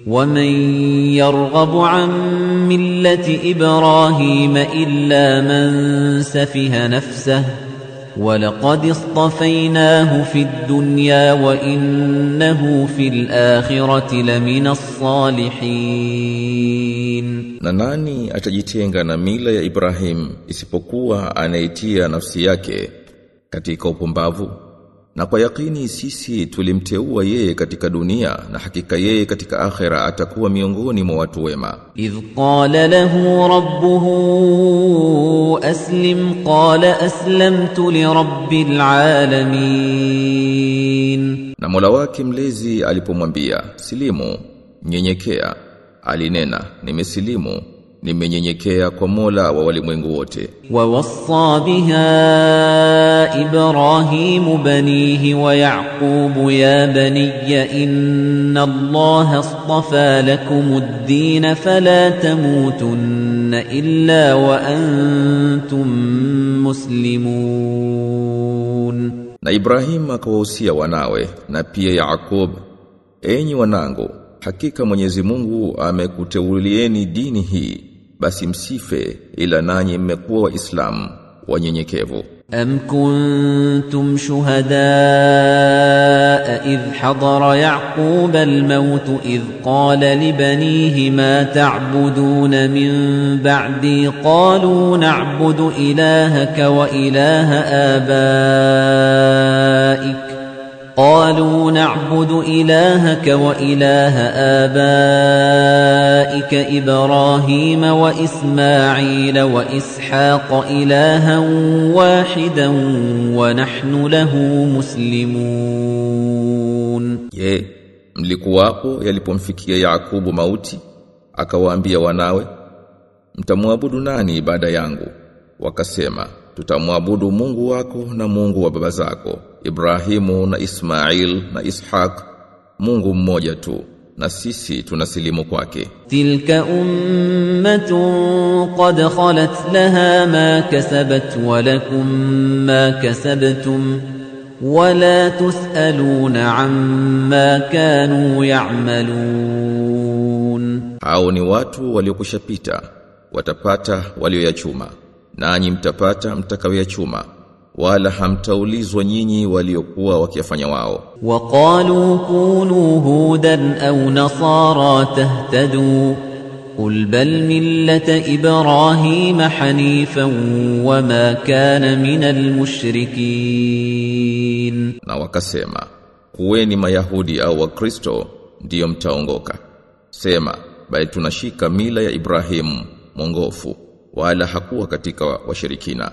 ومن يرغب عن ملة إبراهيم إلا من سفه نفسه ولقد اصطفيناه في الدنيا وإنه في الآخرة لمن الصالحين Na nani atajitenga na mila ya Ibrahim isipokuwa anaitia nafsi yake katika upumbavu? Na kwa yakini sisi tulimteua yeye katika dunia na hakika yeye katika akhera atakuwa miongoni mwa watu wema. إذ قال له ربه أسلم قال أسلمت لرب العالمين Na Mola wake mlezi alipomwambia, "Silimu, nyenyekea." Alinena, "Nimesilimu, nimenyenyekea kwa Mola wa walimwengu wote." ووصى بها إبراهيم بنيه ويعقوب يا بني إن الله اصطفى لكم الدين فلا تموتن إلا وأنتم مسلمون Na Ibrahim akawahusia wanawe na pia Yaakub, "Enyi wanangu, hakika Mwenyezi Mungu amekuteulieni dini hii, basi msife ila nanyi mmekuwa waislamu wanyenyekevu." أم كنتم شهداء إذ حضر يعقوب الموت إذ قال لبنيه ما تعبدون من بعدي قالوا نعبد إلهك وإله آبائك قالوا نعبد إلهك وإله آبائك إبراهيم وإسماعيل وإسحاق إلها واحدا ونحن له مسلمون Je, mlikuwapo yalipomfikia Yakubu mauti akawaambia wanawe mtamwabudu nani baada yangu wakasema tutamwabudu Mungu wako na Mungu wa baba zako Ibrahimu na Ismail na Ishaq Mungu mmoja tu na sisi tunasilimu kwake تلك أمة قد خلت لها ما كسبت ولكم ما كسبتم ولا تسألون عما كانوا يعملون hao ni watu waliokushapita watapata walioyachuma nanyi mtapata mtakayoyachuma wala hamtaulizwa nyinyi waliokuwa wakiyafanya wao وقالوا كونوا هودا أو نصارى تهتدوا قل بل ملة إبراهيم حنيفا وما كان من المشركين na wakasema kuweni mayahudi au wakristo ndiyo mtaongoka sema bali tunashika mila ya Ibrahimu mwongofu wala hakuwa katika washirikina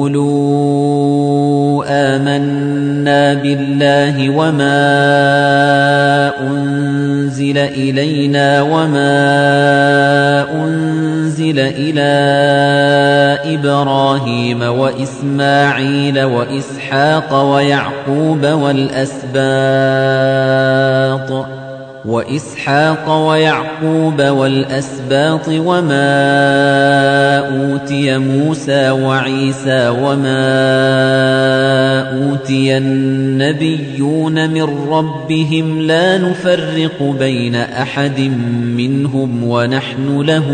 قولوا آمنا بالله وما أنزل إلينا وما أنزل إلى إبراهيم وإسماعيل وإسحاق ويعقوب والأسباط وإسحاق ويعقوب والأسباط وما أوتي موسى وعيسى وما أوتي النبيون من ربهم لا نفرق بين أحد منهم ونحن له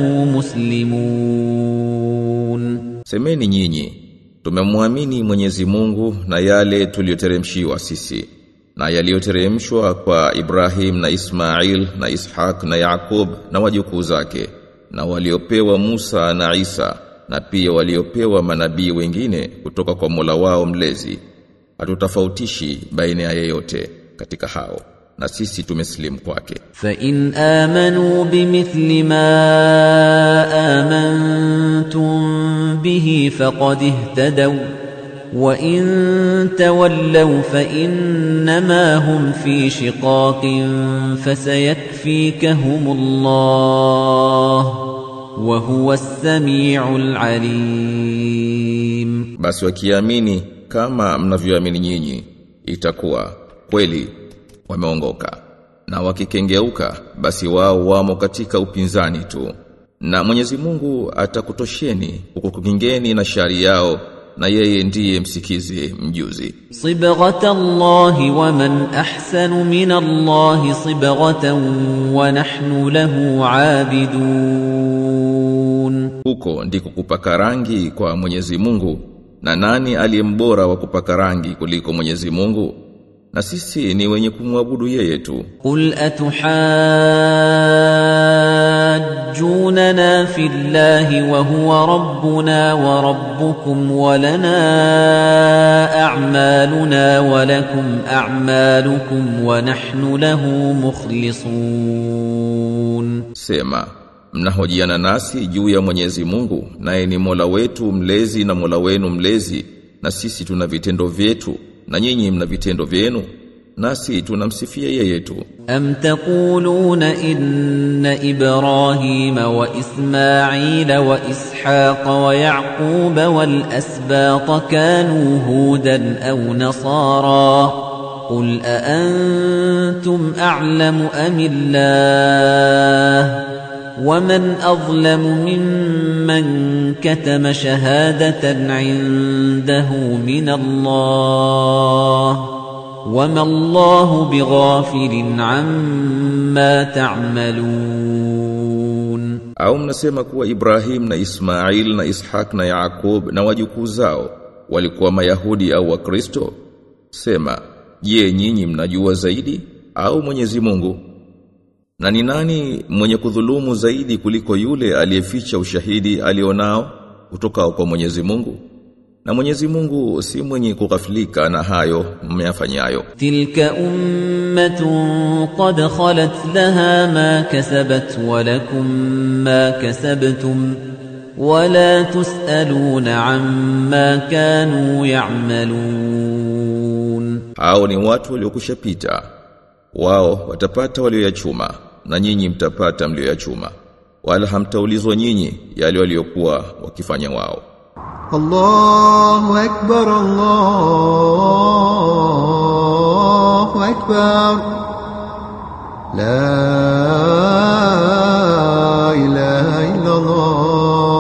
مسلمون semeni nyinyi tumemwamini Mwenyezi Mungu na yale tuliyoteremshiwa sisi na yaliyoteremshwa kwa Ibrahim na Ismail na Ishaq na Yakub na wajukuu zake na waliopewa Musa na Isa na pia waliopewa manabii wengine kutoka kwa Mola wao mlezi hatutofautishi baina ya yeyote katika hao na sisi tumeslimu kwake فإن آمنوا بمثل ما آمنتم به فقد اهتدوا وإن تولوا فإنما هم في شقاق فسيكفيكهم الله وهو السميع العليم basi wakiamini kama mnavyoamini nyinyi itakuwa kweli wameongoka na wakikengeuka basi wao wamo katika upinzani tu na Mwenyezi Mungu atakutosheni kukukingeni na shari yao na yeye ndiye msikizi mjuzi صبغة الله ومن أحسن من الله صبغة ونحن له عابدون huko ndiko kupaka rangi kwa Mwenyezi Mungu na nani aliyembora wa kupaka rangi kuliko Mwenyezi Mungu na sisi ni wenye kumwabudu yeye tu قل أتحاجوننا في الله وهو ربنا وربكم ولنا أعمالنا ولكم أعمالكم ونحن له مخلصون Sema, mnahojiana nasi juu ya Mwenyezi Mungu, naye ni Mola wetu mlezi na Mola wenu mlezi, na sisi tuna vitendo vyetu, na nyinyi mna vitendo vyenu, nasi tunamsifia yeye tu. أم تقولون إن إبراهيم وإسماعيل وإسحاق ويعقوب والأسباط كانوا هودا أو نصارى قل أأنتم أعلم أم الله ومن أظلم ممن كتم شهادة عنده من الله وما الله بغافل عما تعملون Au mnasema kuwa Ibrahim na Ismail na Ishak na Yaakub na wajukuu zao walikuwa Mayahudi au Wakristo? Sema, je, nyinyi mnajua zaidi au Mwenyezi Mungu? Na ni nani mwenye kudhulumu zaidi kuliko yule aliyeficha ushahidi alionao kutoka kwa Mwenyezi Mungu? Na Mwenyezi Mungu si mwenye kughafilika na hayo mmeyafanyayo. تلك أمة قد خلت لها ما كسبت ولكم ما كسبتم ولا تسألون عما كانوا يعملون Hao ni watu waliokushapita. Wao watapata walioyachuma na nyinyi mtapata mlioyachuma. Wala hamtaulizwa nyinyi yale waliokuwa wakifanya wao. الله أكبر الله أكبر لا إله إلا الله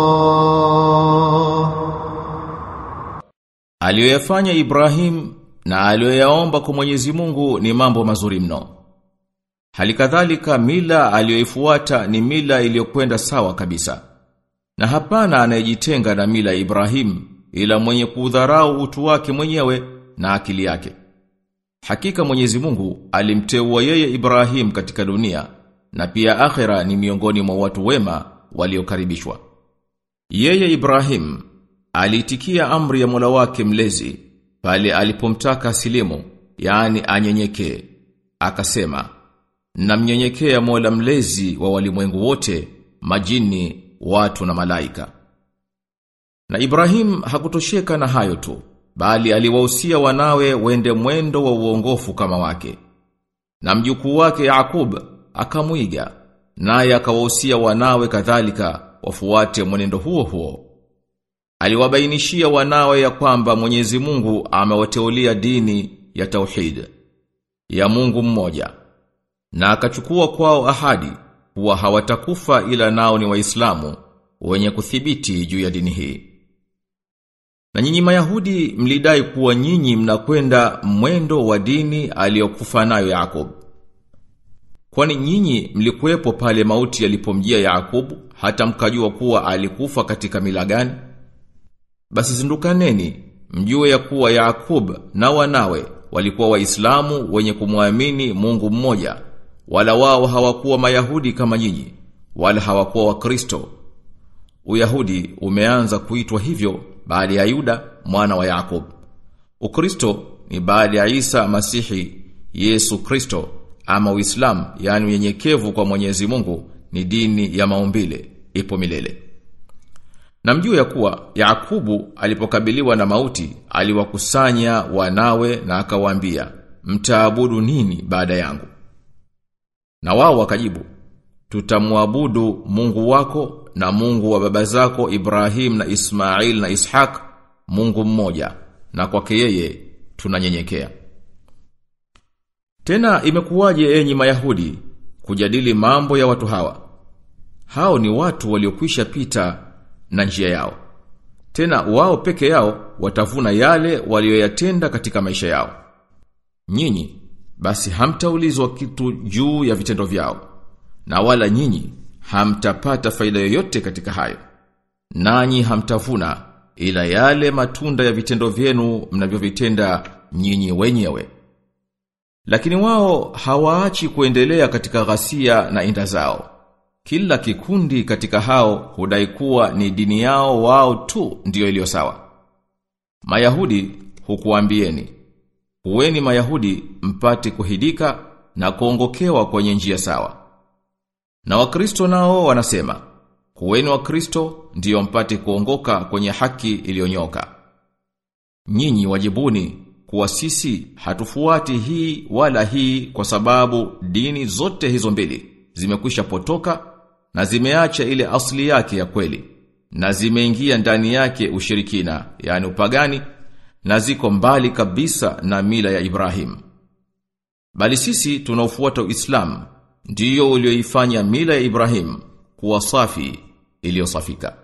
Aliyoyafanya Ibrahim na aliyoyaomba kwa Mwenyezi Mungu ni mambo mazuri mno. Halikadhalika mila aliyoifuata ni mila iliyokwenda sawa kabisa. Na hapana anayejitenga na mila ya Ibrahim ila mwenye kudharau utu wake mwenyewe na akili yake. Hakika Mwenyezi Mungu alimteua yeye Ibrahim katika dunia na pia akhera ni miongoni mwa watu wema waliokaribishwa. Yeye Ibrahim aliitikia amri ya Mola wake mlezi pale alipomtaka silimu, yaani anyenyekee. Akasema, "Namnyenyekea Mola mlezi wa walimwengu wote, majini, watu na malaika." Na Ibrahim hakutosheka na hayo tu, bali aliwahusia wanawe wende mwendo wa uongofu kama wake. Na mjukuu wake Yakub akamwiga, naye akawahusia wanawe kadhalika wafuate mwenendo huo huo. Aliwabainishia wanawe ya kwamba Mwenyezi Mungu amewateulia dini ya tauhid ya Mungu mmoja. Na akachukua kwao ahadi kuwa hawatakufa ila nao ni Waislamu wenye kuthibiti juu ya dini hii. Na nyinyi Mayahudi mlidai kuwa nyinyi mnakwenda mwendo wa dini aliyokufa nayo Yakob. Kwani nyinyi mlikuwepo pale mauti yalipomjia Yakob hata mkajua kuwa alikufa katika mila gani? Basi zindukaneni, mjue ya kuwa Yaakub na wanawe walikuwa waislamu wenye kumwamini Mungu mmoja, wala wao hawakuwa Mayahudi kama nyinyi, wala hawakuwa Wakristo. Uyahudi umeanza kuitwa hivyo baada ya Yuda mwana wa Yakob. Ukristo ni baada ya Isa Masihi Yesu Kristo ama Uislamu, yani unyenyekevu kwa Mwenyezi Mungu ni dini ya maumbile, ipo milele. Na mjue ya kuwa Yakubu alipokabiliwa na mauti aliwakusanya wanawe na akawaambia mtaabudu nini baada yangu? Na wao wakajibu tutamwabudu Mungu wako na Mungu wa baba zako Ibrahim na Ismail na Ishaq Mungu mmoja na kwake yeye tunanyenyekea. Tena imekuwaje enyi Mayahudi kujadili mambo ya watu hawa? Hao ni watu waliokwisha pita na njia yao. Tena wao peke yao watavuna yale walioyatenda katika maisha yao. Nyinyi basi hamtaulizwa kitu juu ya vitendo vyao. Na wala nyinyi hamtapata faida yoyote katika hayo. Nanyi hamtavuna ila yale matunda ya vitendo vyenu mnavyovitenda nyinyi wenyewe. Lakini wao hawaachi kuendelea katika ghasia na inda zao. Kila kikundi katika hao hudai kuwa ni dini yao wao tu ndiyo iliyo sawa. Mayahudi hukuambieni, huweni Mayahudi mpate kuhidika na kuongokewa kwenye njia sawa. Na Wakristo nao wanasema, huweni Wakristo ndiyo mpate kuongoka kwenye haki iliyonyoka. Nyinyi wajibuni kuwa sisi hatufuati hii wala hii kwa sababu dini zote hizo mbili zimekwisha potoka na zimeacha ile asli yake ya kweli na zimeingia ndani yake ushirikina yani upagani na ziko mbali kabisa na mila ya Ibrahim bali sisi tunaofuata Uislamu ndiyo ulioifanya mila ya Ibrahim kuwa safi iliyosafika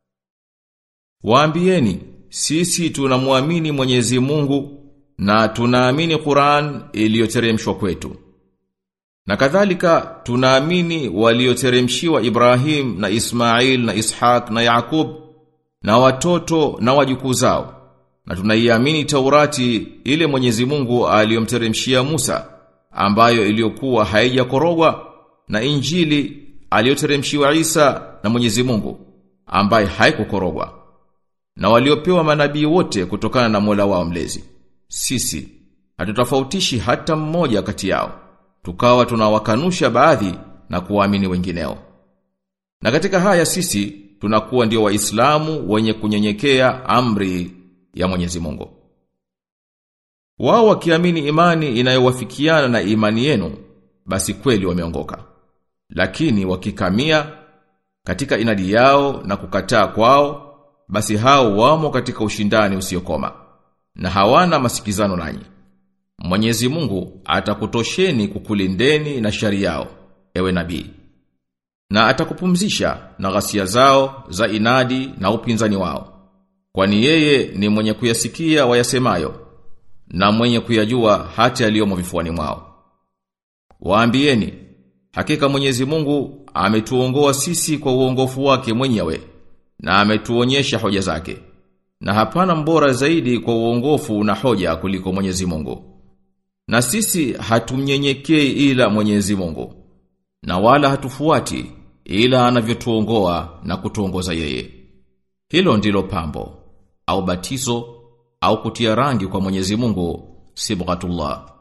Waambieni sisi tunamwamini Mwenyezi Mungu na tunaamini Qur'an iliyoteremshwa kwetu na kadhalika tunaamini walioteremshiwa Ibrahim na Ismail na Ishaq na Yakub na watoto na wajukuu zao. Na tunaiamini Taurati ile Mwenyezi Mungu aliyomteremshia Musa ambayo iliyokuwa haijakorogwa na Injili aliyoteremshiwa Isa na Mwenyezi Mungu ambaye haikukorogwa. Na waliopewa manabii wote kutokana na Mola wao mlezi. Sisi hatutofautishi hata mmoja kati yao tukawa tunawakanusha baadhi na kuwaamini wengineo. Na katika haya sisi tunakuwa ndio waislamu wenye kunyenyekea amri ya Mwenyezi Mungu. Wao wakiamini imani inayowafikiana na imani yenu, basi kweli wameongoka. Lakini wakikamia katika inadi yao na kukataa kwao, basi hao wamo katika ushindani usiokoma na hawana masikizano nanyi. Mwenyezi Mungu atakutosheni kukulindeni na shari yao, ewe nabii. Na atakupumzisha na ghasia zao za inadi na upinzani wao. Kwani yeye ni mwenye kuyasikia wayasemayo na mwenye kuyajua hata yaliyomo vifuani mwao. Waambieni, hakika Mwenyezi Mungu ametuongoa sisi kwa uongofu wake mwenyewe na ametuonyesha hoja zake. Na hapana mbora zaidi kwa uongofu na hoja kuliko Mwenyezi Mungu. Na sisi hatumnyenyekei ila Mwenyezi Mungu. Na wala hatufuati ila anavyotuongoa na kutuongoza yeye. Hilo ndilo pambo au batizo au kutia rangi kwa Mwenyezi Mungu sibghatullah.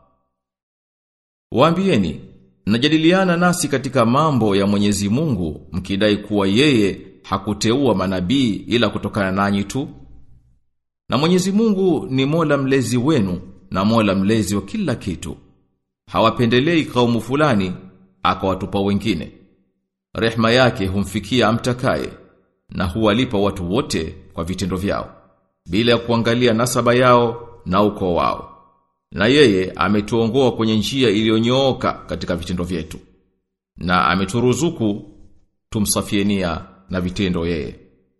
Waambieni, najadiliana nasi katika mambo ya Mwenyezi Mungu mkidai kuwa yeye hakuteua manabii ila kutokana nanyi tu. Na Mwenyezi Mungu ni Mola mlezi wenu na Mola mlezi wa kila kitu. Hawapendelei kaumu fulani akawatupa wengine. Rehma yake humfikia amtakaye na huwalipa watu wote kwa vitendo vyao bila ya kuangalia nasaba yao na ukoo wao. Na yeye ametuongoa kwenye njia iliyonyooka katika vitendo vyetu. Na ameturuzuku tumsafienia na vitendo yeye.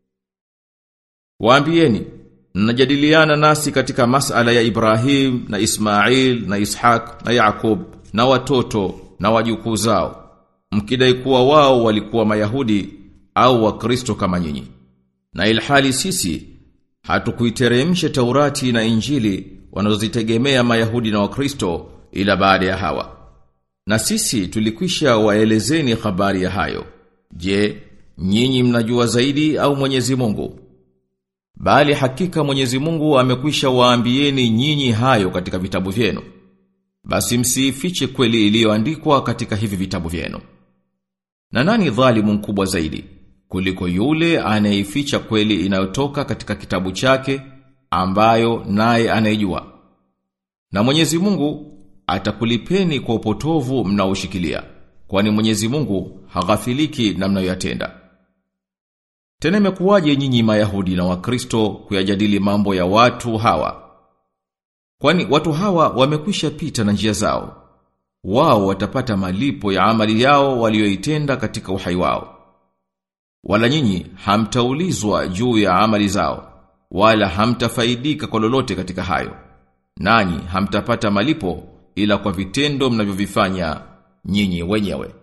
Waambieni Mnajadiliana nasi katika masala ya Ibrahim na Ismail na Ishaq na Yakub na watoto na wajukuu zao. Mkidai kuwa wao walikuwa Mayahudi au Wakristo kama nyinyi. Na ilhali sisi hatukuiteremsha Taurati na Injili wanazozitegemea Mayahudi na Wakristo ila baada ya hawa. Na sisi tulikwisha waelezeni habari ya hayo. Je, nyinyi mnajua zaidi au Mwenyezi Mungu? Bali hakika Mwenyezi Mungu amekwisha waambieni nyinyi hayo katika vitabu vyenu. Basi msiifiche kweli iliyoandikwa katika hivi vitabu vyenu. Na nani dhalimu mkubwa zaidi kuliko yule anayeificha kweli inayotoka katika kitabu chake ambayo naye anayejua. Na Mwenyezi Mungu atakulipeni kwa upotovu mnaoshikilia, kwani Mwenyezi Mungu haghafiliki na mnayoyatenda. Tena imekuwaje nyinyi Mayahudi na Wakristo kuyajadili mambo ya watu hawa? Kwani watu hawa wamekwisha pita na njia zao. Wao watapata malipo ya amali yao walioitenda katika uhai wao. Wala nyinyi hamtaulizwa juu ya amali zao, wala hamtafaidika kwa lolote katika hayo. Nanyi hamtapata malipo ila kwa vitendo mnavyovifanya nyinyi wenyewe.